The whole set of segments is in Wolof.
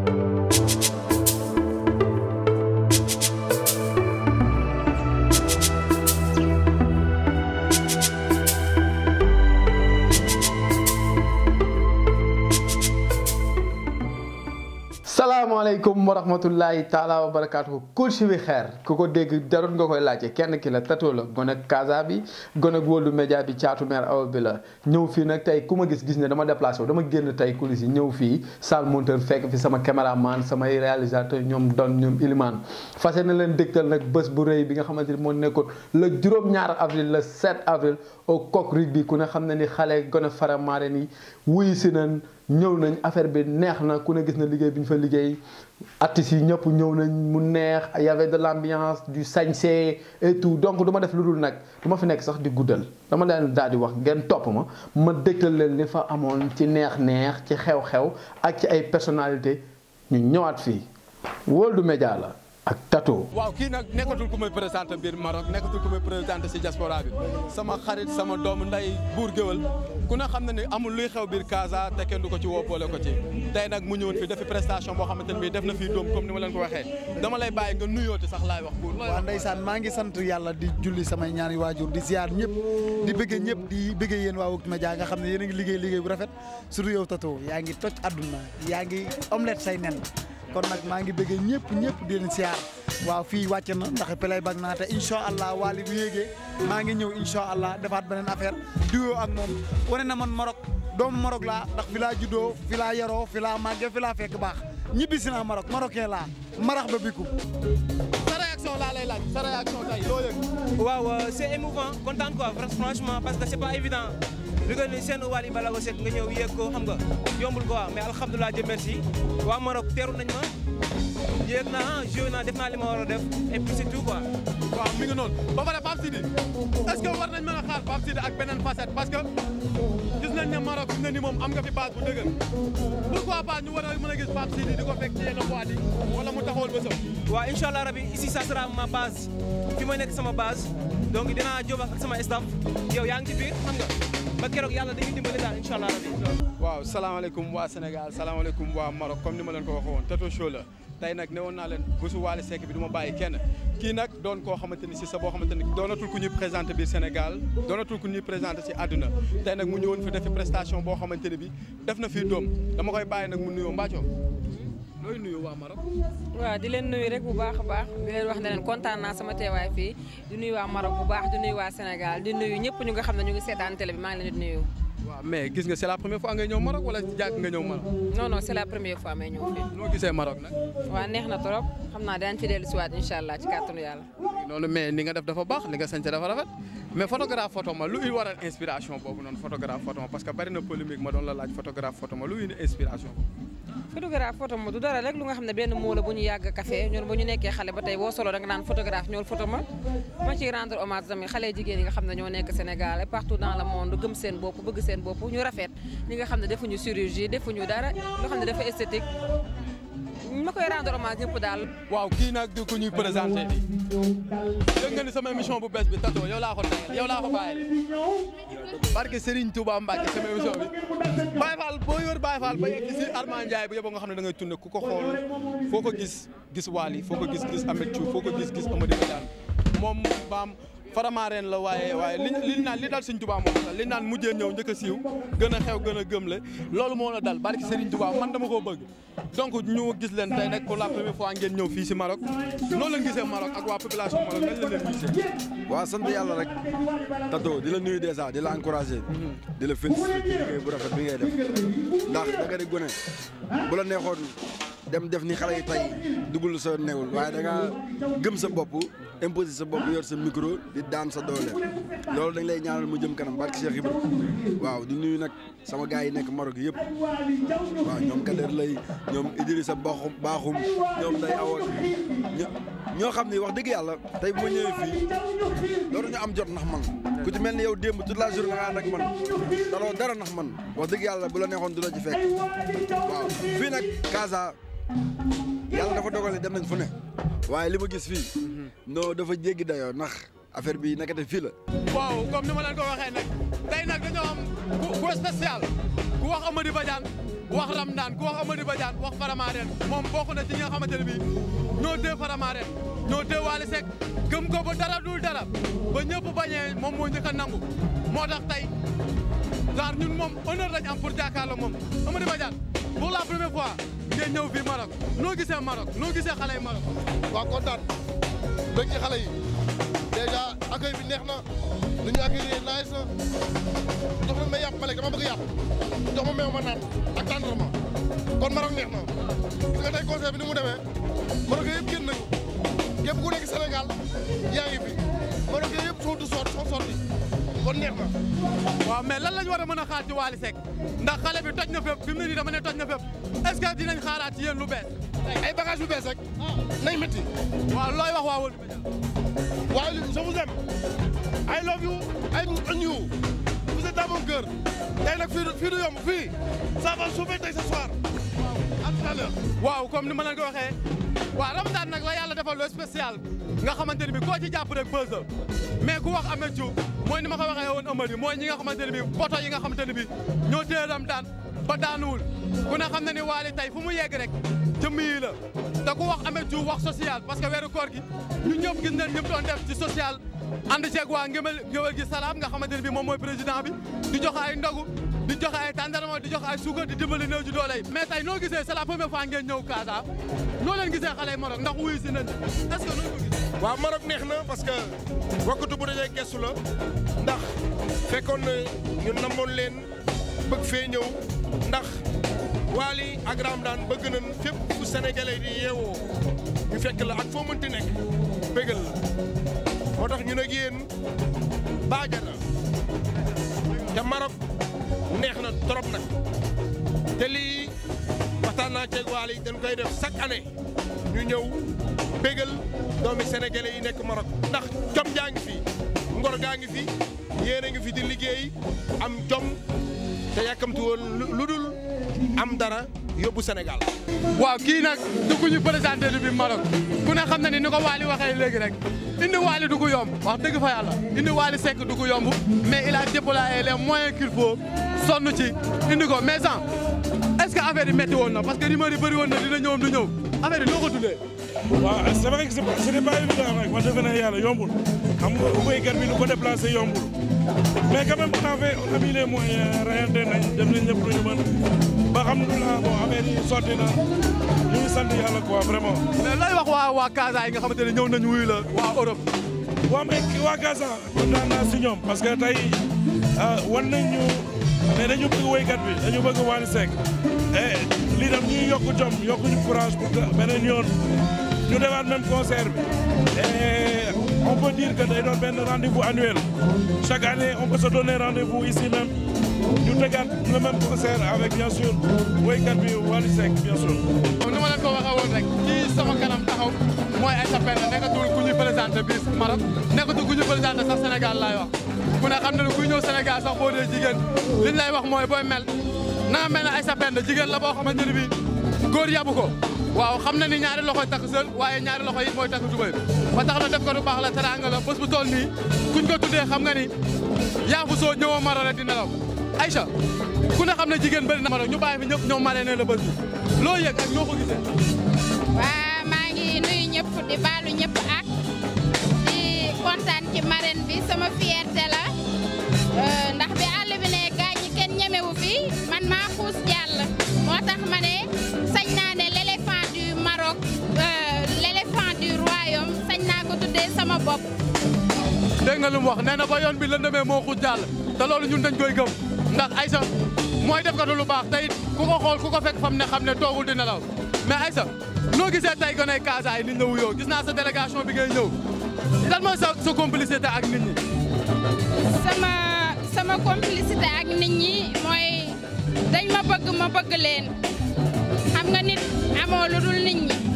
salaamaaleykum wa rahmatullahi taala wa barakaatu coach bi xeer ku ko dégg jarul nga koy laajte kenn ki la Tato la gone ak Casa bi gone ak World Media bi caatu meer awa bi la ñëw fii nag tey ku ma gis gis ne dama déplacé wu dama génn tey coulisses yi ñëw fii salle monteur fekk fi sama caméraman samay réalisateur ñoom Don ñoom Ilimane fas na leen dégtal nag bés bu rëy bi nga xamante ni moo nekkoon le juróom-ñaar avril le 7 avril au Coq Rugby ku ne xam ne ni xale gone faramaare ni wuyu si nañ ñëw nañ affaire bi neex na ku ne gis na liggéey bi ñu fa liggéey artistes yi ñëpp ñëw nañ mu neex y avait de l'ambiance du sañse et tout donc du ma def lu dul nag du ma fi nekk sax di guddal dama leen daal di wax ngeen topp ma ma dégtal leen li fa amoon ci neex-neex ci xew-xew ak ci ay personnalité ñu ñëwaat fii World Media la ak Tato. waaw kii nag nekkatul ku may présenté biir Maroc nekkatul ku may présenté si diaspora bi sama xarit sama doomu nday buur géwal ku ne xam na ne amul luy xew biir Casa te kenn du ko ci woo boole ko ci tey nag mu ñëwoon fi defi prestation boo xamante ne bii def na fii doom comme ni ma leen ko waxee dama lay bàyyi nga nuyooti sax laay wax buur waaw ndeysaan maa ngi sant yàlla di julli samay ñaari waajur di ziar ñëpp di bëggee ñëpp di bëggee yéen waa World Media nga xam ne yéen a ngi liggéey liggéey bu rafet surtout yow Tato yaa ngi toj àdduna yaa ngi omelette say nen kon nag maa ngi bëggee ñëpp ñëpp di leen siyaar waaw fii wàcc na ndax pelay bag naa te incha allah waali bu yéegee maa ngi ñëw incha allah defaat beneen affaire diwoo ak moom wane na man Maroc doomu Maroc laa ndax fi laa juddoo fi laa yaroo fi laa màggee fi laa fekk baax ñibbi si naa Maroc marocain laa marax ba bikum sa réaction laa lay laaj sa réaction tey loo yëg waaw c'est émouvant content quoi franchement parce que c'est pas évident li nga ni seen Wally Ballago Seck nga ñëw yéeg ko xam nga yombul quoi mais alhamdulilah Dieu merci waa Maroc teeru nañ ma yéeg naa joué naa def naa li ma war a def et puis c'est tout quoi. waaw mi ngi noonu ba pare Pape Sidi est-ce que war nañ mën a xaar Pape Sidi ak beneen facette parce que gis nañ ne Maroc fi mu ne nii moom am nga fi base bu dëgër pourquoi pas ñu war a mën a gis Pape Sidi di ko fekk ci yenn boîte yi wala mu taxawal bésam. waaw incha allah rabi ici ça sera ma base fi ma nekk sama base donc dinaa jóg ak sama staff yow yaa ngi ci biir xam nga. ba keroog yàlla dañuy dimbali daal incha allah rabi. waaw salaamaaleykum waa Sénégal salaamaaleykum waa Maroc comme ni ma leen ko waxee woon Tato Show la tey nag ne woon naa leen bésu Wally Seck bi du ma bàyyi kenn kii nag doon koo xamante ni si sa boo xamante ni doonatul ku ñuy présenté biir Sénégal doonatul ku ñuy présenté si àdduna tey nag mu ñëwoon fi defi prestation boo xamante ni bi def na fii doom dama koy bàyyi nag mu nuyoo Mbacco looy nuyu waa Maroc. waaw di leen nuyu rek bu baax a baax di leen wax ne leen kontaan naa sama teewaay fii di nuyu waa Maroc bu baax di nuyu waa Sénégal di nuyu ñëpp ñu nga xam ne ñu ngi seetaan télé bi maa ngi leen di nuyu. waaw mais gis nga c'est la première fois ngay ñëw Maroc wala jàkk nga ñëw Maroc. non non c'est la première fois may ñëw fii. noo gisee Maroc nag. waaw neex na trop xam naa daañu fi dellu si waat incha allah ci kàttanu yàlla. noonu mais ni nga def dafa baax li nga sañse dafa rafet mais photographe photo ma lu i waral inspiration boobu noonu photographe photo ma parce que bari na polémique ma doon la laaj photographe photo ma lu indi inspiration photographe photo ma du dara rek lu nga xam ne benn moo la bu ñu yàgg café ñun bu ñu nekkee xale ba tey boo solo da nga naan photographe ñool photo ma ma ciy rendre hommage tamit xale jigéen yi nga xam ne ñoo nekk Sénégal et partout dans le monde gëm seen bopp bëgg seen bopp ñu rafet ñi nga xam ne defuñu chirurgie defuñu dara loo xam ne dafa esthétique ma koy rendre hommage ñëpp daal. waaw kii nag di ko ñuy présenté di dégg nga ni sama émission bu bees bi Tato yow laa ko tayal yow laa ko bàyyile barke Serigne Touba Mbacke sama émission bi Baye Fall boo yor Baye Fall ba yegg si Armand Ndiaye bu yeboo nga xam ne da ngay tourné ku ko xool foo ko gis gis Wally foo ko gis gis Ameth Thiou foo ko gis gis Amady Badiane moom baam faramareen la waaye waaye li li naan li dal Serigne Touba moom la li naan mujjee ñëw njëkk a siiw gën a xew gën a gëm le loolu moo la dal barke Serigne Touba man dama koo bëgg donc ñu gis leen tey nag pour la première fois ngeen ñëw fii si Maroc noonu leen gisee Maroc ak waa population Maroc nañ la leen gisee. waaw sant yàlla rek Tato di la nuyu dèjà di la encouragé. di la félicité ci liggéey bu rafet bi ngay def ndax da nga di gone bu la neexoon dem def ni xale yi tey dugul sa newul waaye da nga gëm sa bopp imposé sa bopp yor sa micro di daan sa doole loolu dañ lay ñaanal mu jëm kanam barke Cheikh Ibrahima waaw di nuyu nag sama gars yi nekk Maroc yëpp waaw ñoom Kader lay ñoom Idrissa Bakhoum Bakhoum ñoom day awoon ñoo xam ni wax dëgg yàlla tey bu ma ñëwee fii loolu ñu am jot ndax man ku ci mel ni yow démb toute la journée nga ànd ak man daloo dara ndax man wax dëgg yàlla bu la neexoon du la ci fekk waaw fii nag Casa yàlla dafa dogal dem nañ fu ne waaye li ma gis fii non dafa jéggi dayoo ndax affaire bi nekkate fii la. waaw comme ni ma leen ko waxee nag tey nag dañoo am ku spécial ku wax Amady Badiane wax Ramdaan ku wax Amady Badiane wax Faramaren moom bokk na ci ñi nga xamante ne bii ñoo tee Faramaren ñoo tee Wally Seck gëm ko ba dara dul dara ba ñëpp bañee moom moo njëkk a nangu moo tax tey genre ñun moom honneur lañ am pour jàkkaarloo moom Amady Badiane pour la première fois ngeen ñëw fii Maroc noo gisee Maroc noo gisee xale yi Maroc. waaw kontaan bëgg ci xale yi dèjà accueil bi neex na nu ñu accueillir nice na jox ma may yàpp ma lekk dama bëgg yàpp jox ma meew ma naan ak tendrement kon Maroc neex na gis nga tey concert bi ni mu demee Maroc yëpp génn nañu képp ku nekk Sénégal yaa ngi fi Maroc yëpp sont de sorte sont sortis kon neex na. waaw mais lan lañ war a mën a xaar ci Wally Seck ndax xale bi toj na fépp fi mu ne nii dama ne toj na fépp est-ce que dinañ xaaraat ci yéen lu bees. ay bagages yu bees rek nañ métti. waaw looy wax waa Wally Média. waaye je vous aime I love you I on you vous êtes dans mon cœur tey nag fii du fii du yomb fii ça va sauver tey ce soir à tout à l'heure waaw comme ni ma leen ko waxee waaw Ramadan nag la yàlla defal lu spécial nga xamante ne bi koo ci jàpp rek buzz la mais ku wax Ameth Diouf mooy ni ma ko waxee woon Amady mooy ñi nga xamante ne bi poto yi nga xamante ne bi ñoo téye Ramadan ba daanuwul ku ne xam na ni Wally tey fu mu yegg rek jëmm yi la te ku wax Ameth Diouf wax social parce que weeru koor gi ñun ñëpp gis nañ ñëpp doon def ci social ànd ceeg waa ngéwél ngéwél gi salaam nga xamante ne bi moom mooy président bi di joxe ay ndogu di joxe ay tàndarma di joxe ay suukar di dimbali néew ji doole yi mais tey noo gisee c'est la première fois ngeen ñëw Casa noo leen gisee xale yi Maroc ndax wuyu si nañ est-ce que noo ko gis waaw Maroc neex na parce que wakkatu bu dajee gestu la ndax fekkoon na ñu namoon leen bëgg fee ñëw ndax Wally ak Ramadan bëgg nañ fépp fu sénégalais di yeewoo ñu fekk la ak foo mënti nekk bëggal la moo tax ñu nag yéen baaja na te Maroc neex na trop nag te lii waxtaan naa ceeg Wally dañ koy def chaque année ñu ñëw bégal doomi sénégalais yi nekk Maroc ndax jom jaa ngi fi ngor gaa ngi fi yéen a ngi fi di liggéey am jom te yàkkamti woon lu dul am dara yóbbu Sénégal. waaw kii nag du ku ñu présenté lu bi Maroc ku ne xam na ni ni ko Wally waxee léegi rek indi Wally du ko yomb wax dëgg fa yàlla indi Wally Seck du ko yomb mais il a déployé les moyens qu'il faut sonn ci indi ko mais sans est-ce que affaire yi métti woon na parce que rumeur yi bëri woon na dina ñëwam du ñëw affaire yi noo ko dundee. waaw c'est vrai que ce n'est pas évident nag wax dëgg ne yàlla yombul xam nga béykat bi lu ko déplacé yombul mais quand même on a fait on a mis les moyens rayante nañ def nañ ñëpp lu ñu mën ba alhamdulilah bon affaire yi sotti na ñu ngi sant yàlla quoi vraiment. mais looy wax waa waa Casa yi nga xamante ne ñëw nañu wuyu la waa Europe. waaw mais waa Casa kontaan naa si ñoom parce que tey wan nañ ñu ne dañu bëgg woykat bi dañu bëgg Wally Seck et lii tam ñuy yokk jom yokk ñu courage pour que beneen yoon ñu defaat même concert bi et on peut dire que day doon benn rendez-vous annuel chaque année on peut se donner rendez-vous ici même ñu tegaat le même concert avec bien sûr woykat bi Wally Seck bien sûr. comme ni ma leen ko waxee woon rek kii sama kanam taxaw mooy Aïssa Penda nekkatul ku ñu présenté biir Maroc nekkatul ku ñu présenté sax Sénégal laay wax ku ne xam na ne kuy ñëw Sénégal sax boo dee jigéen liñ lay wax mooy booy mel na nga mel ne Aïssa Penda jigéen la boo xamante ne bii góor yabu ko waaw xam na ni ñaari loxoy takk sël waaye ñaari loxo yi mooy takk tubéy ba tax na def ko du baax la teranga la bés bu toll nii kuñ ko tuddee xam nga ni yaa fu soo ñëwoo Maroc rek di nelaw Aïcha ku ne xam ne jigéen bëri na Maroc ñu bàyyi fi ñëpp ñoom maree ne la bés bi loo yëg ak ñoo ko gisee waa maa ngi nuyu ñëpp di baalu ñëpp ak di kontaan ci marraine bi sama fierté la ndax bi àll bi ne gaañ ñi kenn ñemewu fi man maa xuus jàll moo tax ma ne sañ naa ne l'éléphant du Maroc l'éléphant du royaume sañ naa ko tuddee sama bopp. dégg nga lu mu wax nee na ba yoon bi lëndëmee moo xuus jàll te loolu ñun dañ koy gëm ndax Aïssa mooy def ko lu baax te it ku ko xool ku ko fekk fam ne xam ne toogul di nelaw mais Aïssa noo gisee tey gone Casa yi nit ñi wuyoo gis naa sa délégation bi ngay ñëw lan mooy sa sa complicité ak nit ñi. sama sama complicité ak nit ñi mooy dañ ma bëgg ma bëgg leen xam nga nit amoo lu dul nit ñi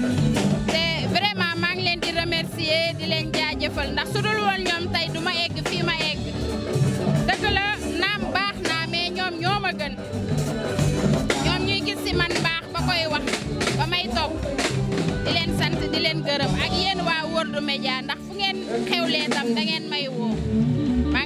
te vraiment maa ngi leen di remercier di leen jaajëfal ndax su dul woon ñoom tey du ma egg fii ma egg dëgg la naam baax naa mais ñoom ñoo ma gën ñoom ñuy gis ci man baax ba koy wax ba may topp di leen sant di leen gërëm ak yéen waa World Media ndax fu ngeen xewlee tam da ngeen may woo maa ngi leen di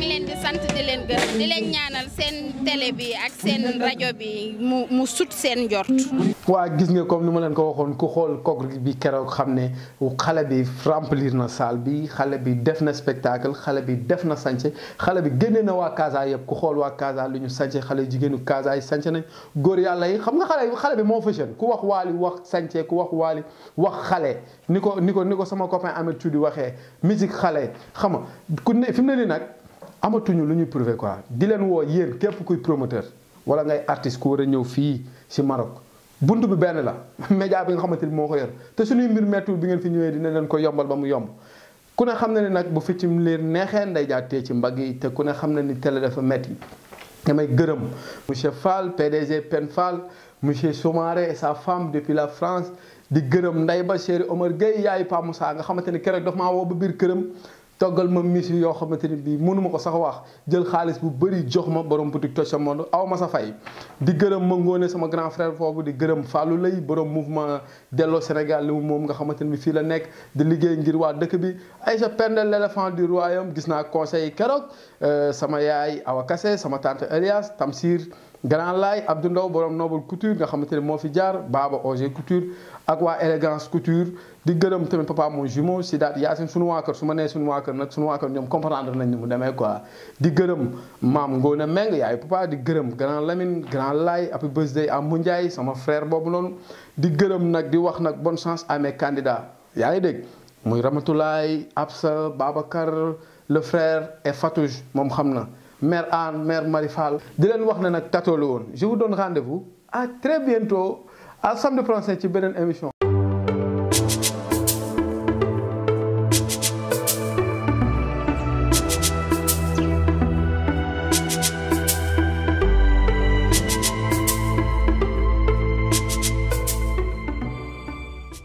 sant di leen gërëm di leen ñaanal seen télé bi ak seen rajo bi mu mu sut seen njort. waa gis nga comme ni ma leen ko waxoon ku xool kooku bi keroog xam ne xale bi remplir na salle bi xale bi def na spectacle xale bi def na sànce xale bi génne na waa Casa yëpp ku xool waa Casa lu ñu sànce xale jigéenu Casa yi sànce nañ góor yàlla yi xam nga xale xale bi moo fashion ku wax waali wax sànce ku wax waali wax xale ni ko ni ko ni ko sama copain Ameth Tudi waxee musique xale xam nga ku ne fi mu ne nii nag amatuñu lu ñuy prouver quoi di leen woo yéen képp kuy promoteur wala ngay artiste ku war a ñëw fii si Maroc bunt bi benn la média bi nga xamante ni moo ko yor te suñuy mbir mettul bi ngeen fi ñëwee dina leen ko yombal ba mu yomb ku ne xam na ni nag bu ficcim leen neexee nday jaa tee ci mbagg yi te ku ne xam na ni télé dafa metti damay gërëm monsieur Fall PDG Pen Fall monsieur Soumaré et sa femme depuis la France di gërëm nday ba chéri Omar Gueye yaayu Pa Moussa nga xamante ni keroog daf maa woo ba biir këram toggal ma misi yoo xamante ni bii mënuma ko sax wax jël xaalis bu bëri jox ma borom boutique Toj sa Monde aw ma sa fay di gërëm ma ngoone sama grand frère foofu di gërëm Fallou Lay borom mouvement delloo Sénégal li mu moom nga xamante ni bi fii la nekk di liggéey ngir waa dëkk bi Aïcha Pendel l'éléphant du royaume gis naa conseil keroog sama yaay Awa Kassé sama tante Elias Tamsir Grand Laay Abdou Ndaw borom Noble Couture nga xamante ne moo fi jaar Baba Oger Couture ak waa élégance couture di gërëm tamit papa mon jumeau si daat Yacine sunu waa kër su ma nee sunu waa kër nag sunu waa kër ñoom comprendre nañ ni mu demee quoi di gërëm maam Ngone Meng yaay papa di gërëm grand Lamine grand Lay happy birthday à Moundiaye sama frère boobu noonu di gërëm nag di wax nag bonne chance à mes candidats yaa ngi dégg muy Ramatoulaye Absa Babacar le frère et Fatouche moom xam na mère Anne mère Marifal di leen wax ne nag tatoo la woon je vous donne rendez-vous à très bientôt à samedi prochain ci beneen émission